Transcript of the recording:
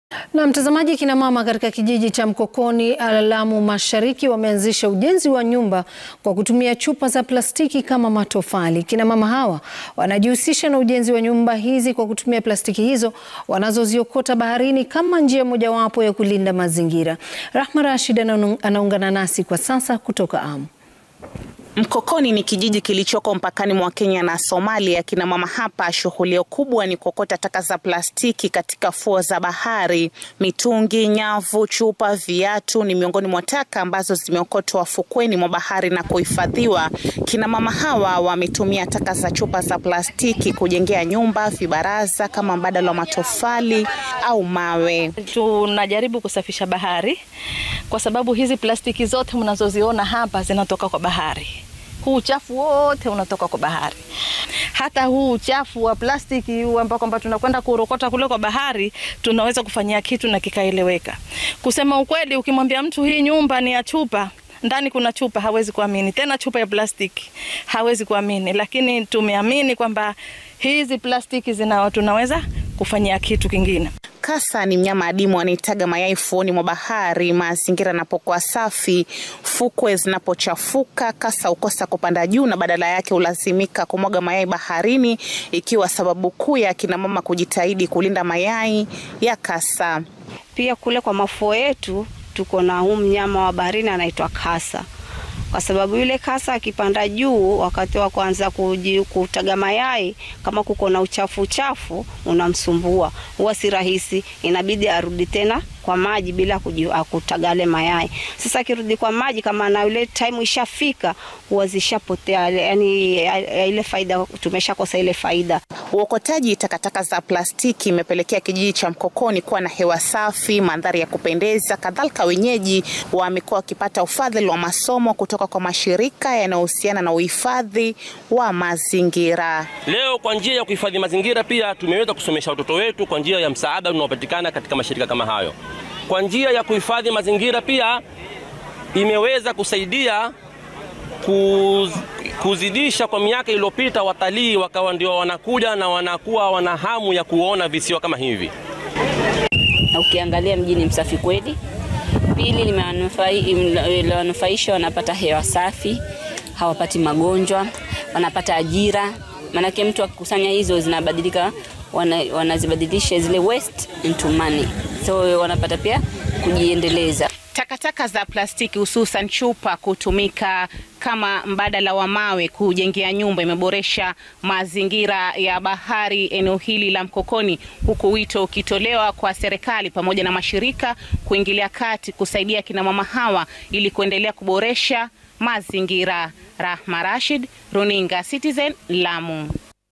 Na mtazamaji, kina mama katika kijiji cha Mkokoni, Lamu Mashariki wameanzisha ujenzi wa nyumba kwa kutumia chupa za plastiki kama matofali. Kina mama hawa wanajihusisha na ujenzi wa nyumba hizi kwa kutumia plastiki hizo wanazoziokota baharini kama njia mojawapo ya kulinda mazingira. Rahma Rashid anaungana nasi kwa sasa kutoka Amu. Mkokoni ni kijiji kilichoko mpakani mwa Kenya na Somalia. Kina mama hapa shughuli yao kubwa ni kuokota taka za plastiki katika fuo za bahari. Mitungi, nyavu, chupa, viatu ni miongoni mwa taka ambazo zimeokotwa fukweni mwa bahari na kuhifadhiwa. Kina mama hawa wametumia taka za chupa za plastiki kujengea nyumba, vibaraza kama mbadala wa matofali au mawe. Tunajaribu kusafisha bahari kwa sababu hizi plastiki zote mnazoziona hapa zinatoka kwa bahari. Huu uchafu wote unatoka kwa bahari. Hata huu uchafu wa plastiki ambao kwamba tunakwenda kurokota kule kwa bahari, tunaweza kufanyia kitu na kikaeleweka. Kusema ukweli, ukimwambia mtu hii nyumba ni ya chupa ndani kuna chupa, hawezi kuamini. Tena chupa ya plastiki hawezi kuamini, lakini tumeamini kwamba hizi plastiki zina tunaweza kufanyia kitu kingine. Kasa ni mnyama adimu anayetaga mayai fuoni mwa bahari. Mazingira yanapokuwa safi, fukwe zinapochafuka, kasa hukosa kupanda juu na badala yake hulazimika kumwaga mayai baharini, ikiwa sababu kuu ya kina mama kujitahidi kulinda mayai ya kasa. Pia kule kwa mafuo yetu tuko na huu mnyama wa baharini anaitwa kasa kwa sababu yule kasa akipanda juu wakati wa kuanza kutaga mayai, kama kuko na uchafu uchafu unamsumbua, huwa si rahisi, inabidi arudi tena kwa maji bila kutaga yale mayai. Sasa akirudi kwa maji, kama na ile time ishafika, huwa zishapotea, yani ile faida, tumeshakosa ile faida. Uokotaji takataka za plastiki imepelekea kijiji cha Mkokoni kuwa na hewa safi, mandhari ya kupendeza. Kadhalika, wenyeji wamekuwa wakipata ufadhili wa masomo kutoka kwa mashirika yanayohusiana na uhifadhi wa mazingira. Leo kwa njia ya kuhifadhi mazingira, pia tumeweza kusomesha watoto wetu kwa njia ya msaada unaopatikana katika mashirika kama hayo. Kwa njia ya kuhifadhi mazingira, pia imeweza kusaidia kuz, kuzidisha kwa miaka iliyopita, watalii wakawa ndio wanakuja na wanakuwa wana hamu ya kuona visiwa kama hivi. Na ukiangalia mji ni msafi kweli. Pili, limewanufaisha, wanapata hewa safi, hawapati magonjwa, wanapata ajira. Maanake mtu akikusanya hizo zinabadilika, wanazibadilisha zile waste into money, so wanapata pia kujiendeleza. Takataka za plastiki hususan chupa kutumika kama mbadala wa mawe kujengea nyumba imeboresha mazingira ya bahari eneo hili la Mkokoni, huku wito ukitolewa kwa serikali pamoja na mashirika kuingilia kati kusaidia kina mama hawa ili kuendelea kuboresha mazingira. Rahma Rashid, Runinga Citizen, Lamu.